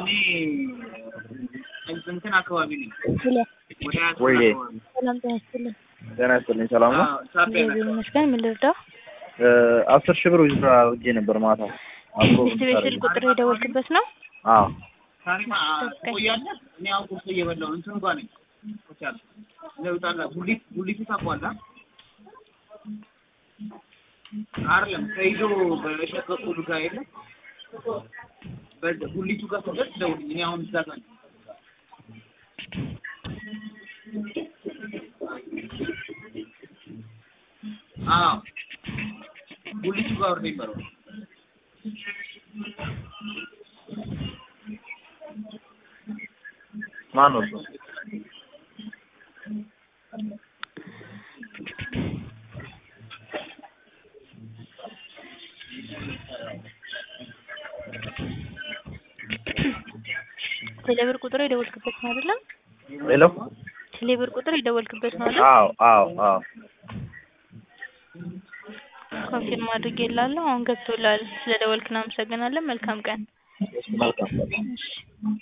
እኔ እንትን አካባቢ ነኝ። ሄሎ ወደ አያት ወይዬ አካባቢ። ሰላም ጤና ይስጥልኝ። ጤና ይስጥልኝ። ሰላም ነው? አዎ፣ ሳቢያ ነው። እግዚአብሔር ይመስገን። ምን ልርዳው? እ አስር ሺህ ብር ዊዝድራ አድርጌ ነበር ማታ። አብሮ እስቲ ቤት ስልክ ቁጥር የደወልክበት ነው? አዎ ታሪማ ትቆያለህ? እኔ አሁን ቁርስ እየበላሁ ነው። እንትኑ ጋር ነኝ። ሆቴል ለውጣላ ጉሊት ጉሊቱ ታውቀዋለህ? አይደለም ከይዞ በእሸት በኩል ጋር የለም በ- ጉሊቱ ጋር ስትደርስ ደውልኝ። እኔ አሁን እዛ ጋር ነኝ። አዎ ጉሊቱ ጋር ወርደ ይበረው ማን ነው እሱ? ቴሌብር ቁጥር የደወልክበት ነው አይደለም? ሄሎ ቴሌብር ቁጥር የደወልክበት ነው አይደል? አዎ አዎ አዎ ኮንፊርም አድርጌላለሁ። አሁን ገብቶላል። ስለደወልክ እናመሰግናለን። መልካም ቀን። መልካም እሺ